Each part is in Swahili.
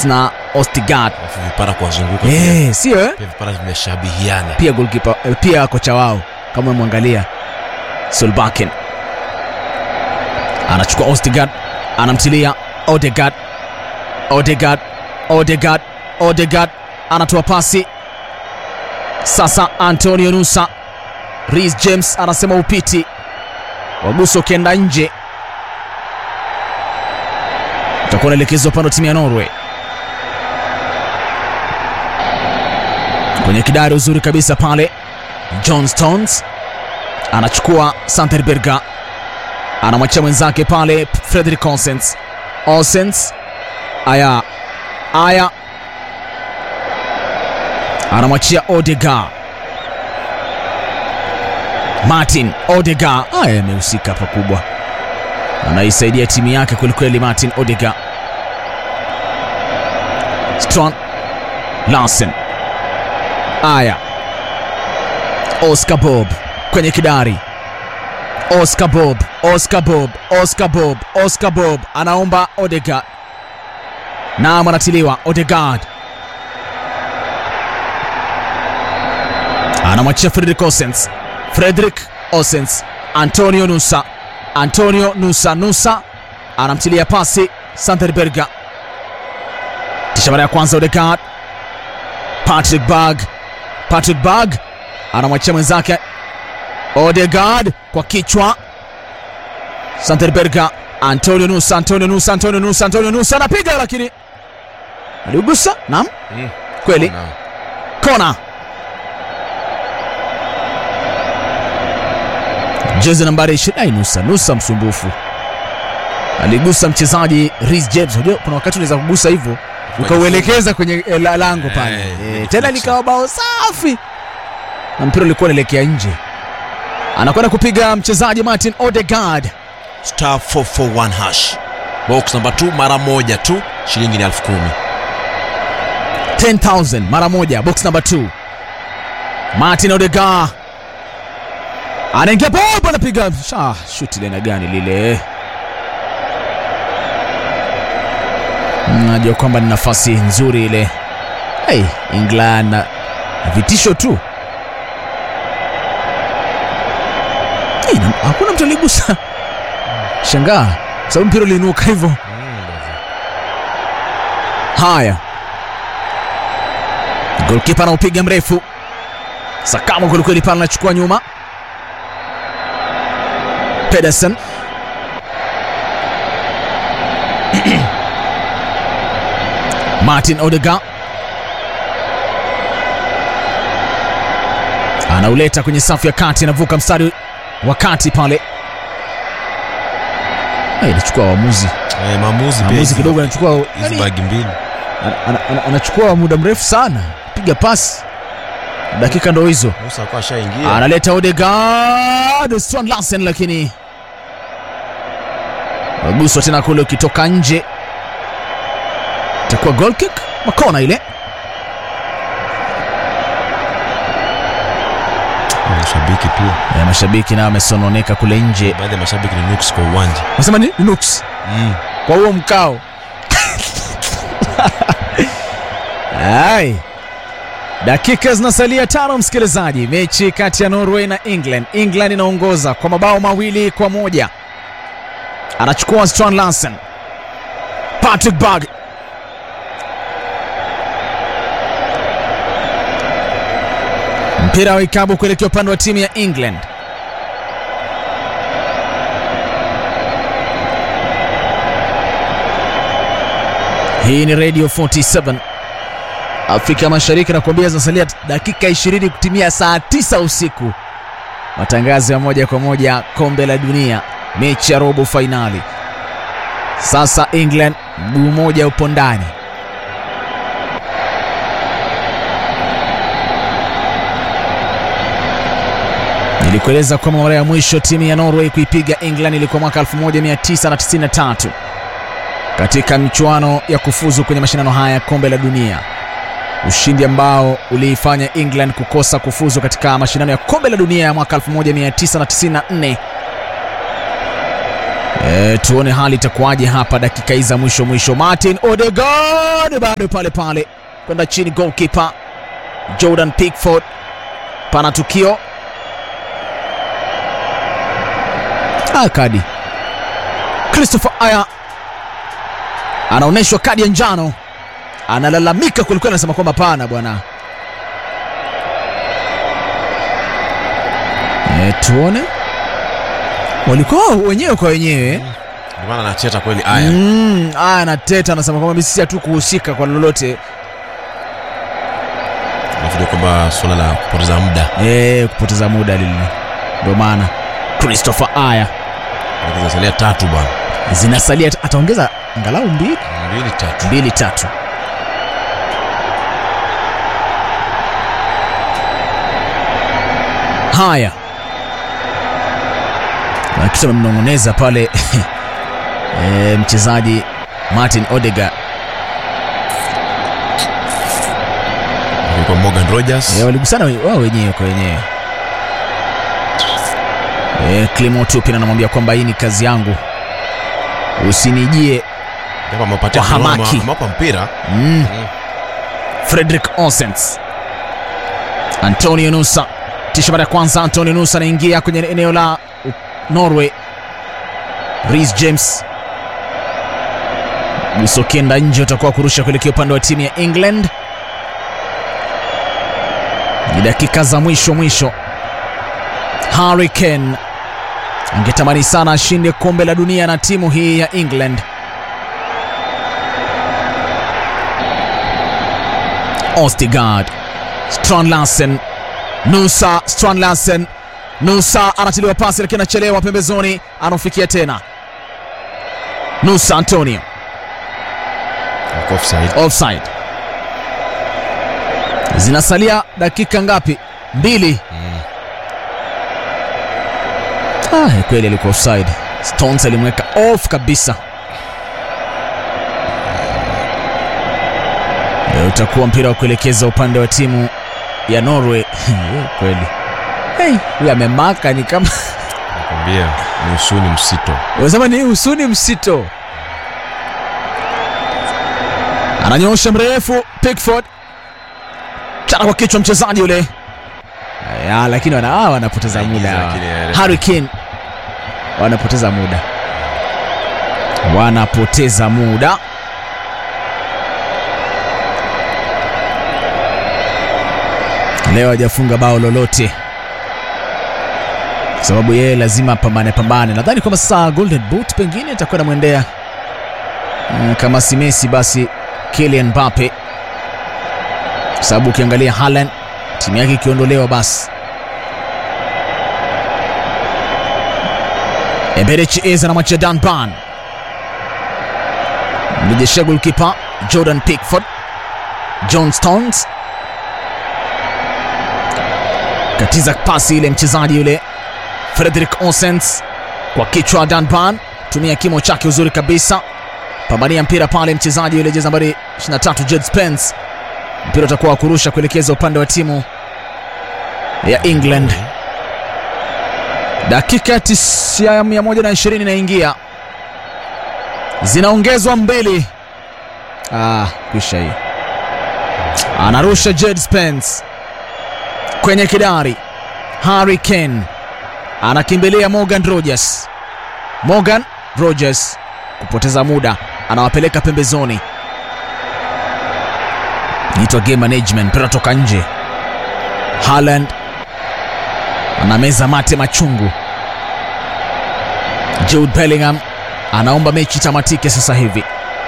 Havertz na Ostigard. Alafu vipara kuwazunguka pia. Eh, sio eh? Pia vipara vimeshabihiana. Pia goalkeeper eh, pia kocha wao kama umemwangalia Solbakken anachukua Ostigard, anamtilia Odegaard, Odegaard, Odegaard, Odegaard anatoa pasi sasa. Antonio Nusa, Reece James anasema upiti, waguso ukienda nje utakuwa unaelekezwa upande wa timu ya Norway. Kwenye kidari uzuri kabisa pale, John Stones anachukua Santerberga, anamwachia mwenzake pale Frederick Olsens. Olsens aya aya, anamwachia Odegaard. Martin Odegaard aya, amehusika pakubwa, anaisaidia timu yake kwelikweli. Martin Odegaard, Strand Larsen aya, Oscar Bob kwenye kidari Oscar Bob, Oscar Bob, Oscar Bob, Oscar Bob anaomba Odegaard. Naam, anatiliwa Odegaard, anamwachia Frederick Osens, Frederick Osens, Antonio Nusa, Antonio Nusa, Nusa anamtilia pasi Sanderberga, kisha mara ya kwanza Odegaard, Patrick Berg, Patrick Berg anamwachia mwenzake Odegaard kwa kichwa. Santerberga, Antonio Nusa, Antonio Nusa, Antonio Nusa, Antonio Nusa anapiga, lakini aliugusa. Naam, Mm. kweli Na- kona. Jezi nambari 20 Nusa, Nusa msumbufu, aligusa mchezaji Reece James. Unajua kuna wakati unaweza kugusa hivyo ukauelekeza kwenye eh, la- lango pale Eh, eh, kwenye tena box. likawa bao safi na mpira ulikuwa unaelekea nje. Anakwenda kupiga mchezaji Martin Odegaard. star 441 hash box namba 2 mara moja tu shilingi ni elfu kumi 10,000 mara moja, box number 2. Martin Odegaard anaingia bob, anapiga sha shuti lena gani lile? Najua kwamba ni nafasi nzuri ile. Hey, England na na vitisho tu. Hey, na- hakuna mtu aligusa. Shangaa sababu mpira uliinuka hivyo. Haya, golkipa anaupiga mrefu, sakamo kwelikweli pale, anachukua nyuma. Pedersen Martin Odegaard anauleta kwenye safu ya kati, anavuka mstari wa kati pale. Hey, inachukua waamuzi eh, maamuzi pia maamuzi hizi- kidogo, anachukua hizi yani, bagi mbili ana- ana- ana- anachukua muda mrefu sana piga pasi, dakika ndo hizo. Musa alikuwa ashaingia Analeta Odegaard, Strand Larsen, lakini waguswa tena kule, ukitoka nje itakuwa goal kick, makona ile. mashabiki pia Eh, mashabiki nao wamesononeka kule nje, baadhi ya mashabiki ni nuks kwa uwanja nasema ni nuks mm. kwa huo mkao. Ai, dakika zinasalia tano, msikilizaji. Mechi kati ya Norway na England. England inaongoza kwa mabao mawili kwa moja. Anachukua Strand Larsen, Patrick Berg mpira wa ikabu kuelekea upande wa timu ya England. Hii ni Radio 47 Afrika Mashariki, nakuambia zinasalia dakika 20 kutimia saa 9 usiku. Matangazo ya moja kwa moja kombe la dunia, mechi ya robo fainali. Sasa England mguu mmoja upo ndani. Nilikueleza kwamba mara ya mwisho timu ya Norway kuipiga England ilikuwa mwaka 1993 katika michuano ya kufuzu kwenye mashindano haya ya kombe la dunia, ushindi ambao uliifanya England kukosa kufuzu katika mashindano ya kombe la dunia ya mwaka 1994. E, tuone hali itakuwaje hapa dakika hizi za mwisho mwisho. Martin Odegaard bado pale pale kwenda chini, goalkeeper Jordan Pickford. Pana tukio ah, kadi Christopher Aya anaonyeshwa kadi ya njano, analalamika kwelikweli, anasema kwamba pana bwana. E, tuone walikuwa wenyewe kwa wenyewe Ndio maana anacheta kweli aya. Mm, aya anateta anasema kwamba sisi hatukuhusika kwa lolote Nafikiri kwamba suala la kupoteza muda e, kupoteza muda lile, ndio maana Christopher Aya zinasalia tatu bwana, zinasalia, ataongeza angalau mbili mbili tatu. mbili tatu. Haya, na kitu amemnong'oneza pale e, mchezaji Martin Odegaard Kwa Morgan Rogers e, waligusana we- wao wenyewe kwa wenyewe. E, Clement Turpin anamwambia kwamba hii ni kazi yangu, usinijie japo amepatia Kwa hamaki. amewapa mpira Mm. Frederick Onsens, Antonio Nusa, tisha mara ya kwanza. Antonio Nusa anaingia kwenye eneo la uh, Norway. Reece James Busokenda nje, utakuwa kurusha kuelekea upande wa timu ya England. Ni dakika za mwisho mwisho. Harry Kane angetamani sana ashinde kombe la dunia na timu hii ya England. Ostigard, Strand Larsen, Nusa, Strand Larsen, Nusa anatiliwa pasi lakini anachelewa pembezoni, anafikia tena Nusa Antonio, Wako offside. offside. Zinasalia dakika ngapi? Mbili. Mm. Ah, kweli alikuwa offside. Stones alimweka off kabisa. E, utakuwa mpira wa kuelekeza upande wa timu ya Norway. kweli hey, huyu amemaka ni kama Nakwambia ni usuni msito. unasema ni usuni msito. Ananyoosha mrefu Pickford, chana kwa kichwa mchezaji yule ya, lakini wana, ah, wanapoteza Anaingiza, muda hawa. lakini, eh, Harry Kane wanapoteza muda, wanapoteza muda. Leo hajafunga bao lolote kwa sababu yeye lazima apambane pambane. Nadhani kwamba sasa Golden Boot pengine itakuwa namwendea mm, kama si Messi basi Kylian Mbappe, kwa sababu ukiangalia Haaland timu yake ikiondolewa basi Eberechi Eze anamwachia Dan Ban, mrejeshea golkipa Jordan Pickford. John Stones katiza pasi ile, mchezaji yule Frederick Onsens kwa kichwa. Dan Ban tumia kimo chake uzuri kabisa, pambania mpira pale, mchezaji yule jezi nambari 23 Jed Spence, mpira utakuwa wa kurusha kuelekeza upande wa timu ya England. Dakika ya tis- ya 120 inaingia, zinaongezwa mbili. Ah, kwisha hii. Anarusha Jed Spence kwenye kidari. Harry Kane anakimbilia Morgan Rogers. Morgan Rogers kupoteza muda, anawapeleka pembezoni. Nitwa game management, mpira toka nje. Haaland anameza mate machungu. Jude Bellingham anaomba mechi tamatike sasa hivi.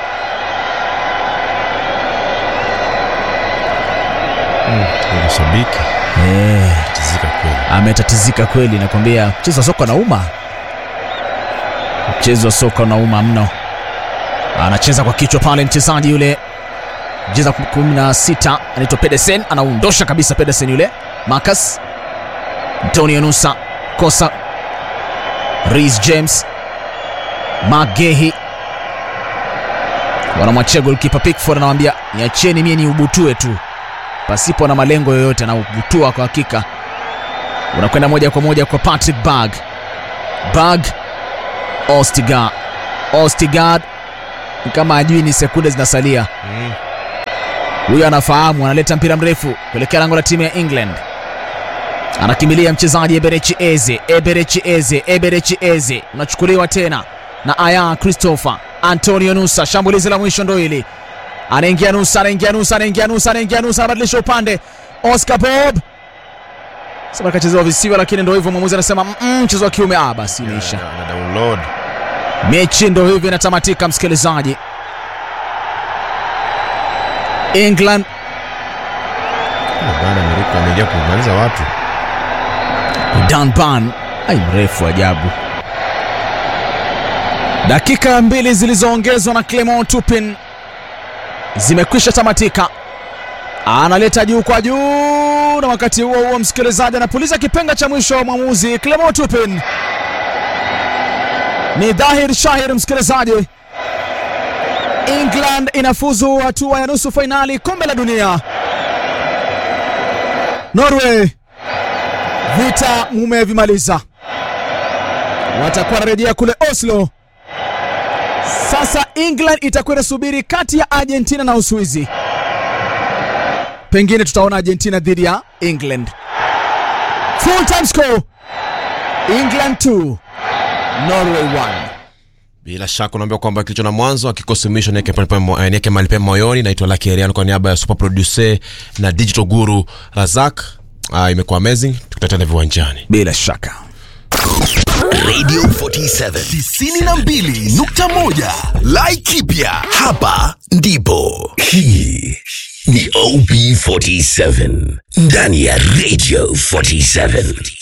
Yule shabiki Eh, tizika kweli. ametatizika kweli, nakwambia mchezo wa soka unauma, mchezo wa soka unauma mno. Anacheza kwa kichwa pale mchezaji yule mcheza 16 anaitwa Pedersen, anaundosha kabisa Pedersen yule. Marcus Antonio Nusa kosa, Reece James, Magehi wanamwachia golkipa Pickford, anawambia niacheni mie niubutue tu pasipo na malengo yoyote, na ubutua kwa hakika unakwenda moja kwa moja kwa Patrick Berg. Berg Ostigard. Ostigard ni kama ajui ni sekunde zinasalia. Mm. Huyo anafahamu, analeta mpira mrefu kuelekea lango la timu ya England. Anakimbilia mchezaji Eberechi Eze, Eberechi Eze, Eberechi Eze, unachukuliwa tena na Aya Christopher Antonio Nusa. Shambulizi la mwisho ndo hili, anaingia Nusa, anaingia Nusa, anaingia Nusa, anaingia Nusa, anabadilisha upande. Oscar Bob sema kachezewa visiwa, lakini ndo hivyo, mwamuzi anasema "Mm, mchezo wa kiume. Ah, basi imeisha. Na- na download. Mechi ndo hivyo inatamatika, msikilizaji. England Ah, bana Amerika ameingia kumaliza watu. Danban ai mrefu ajabu. Dakika mbili zilizoongezwa na Clement Turpin zimekwisha tamatika. Analeta juu kwa juu, na wakati huo huo msikilizaji anapuliza kipenga cha mwisho wa mwamuzi Clement Turpin. Ni dhahir shahir msikilizaji, England inafuzu hatua ya nusu fainali kombe la dunia. Norway vita mumevimaliza, watakuwa wanarejea kule Oslo. Sasa England itakuwa inasubiri kati ya Argentina na Uswizi. Pengine tutaona Argentina dhidi ya England. Full time score England 2 Norway 1. Bila shaka unaambia kwamba kilicho na mwanzo akikosi mwisho niweke pale pale mo- eh, niweke mahali pema moyoni. Naitwa Lucky Ariano kwa niaba ya super producer na digital guru Razak. Ah, imekuwa amazing. Tukutane viwanjani. Bila shaka. Radio 47 92.1 Laikipia hapa ndipo. Hii ni OB47 ndani ya Radio 47.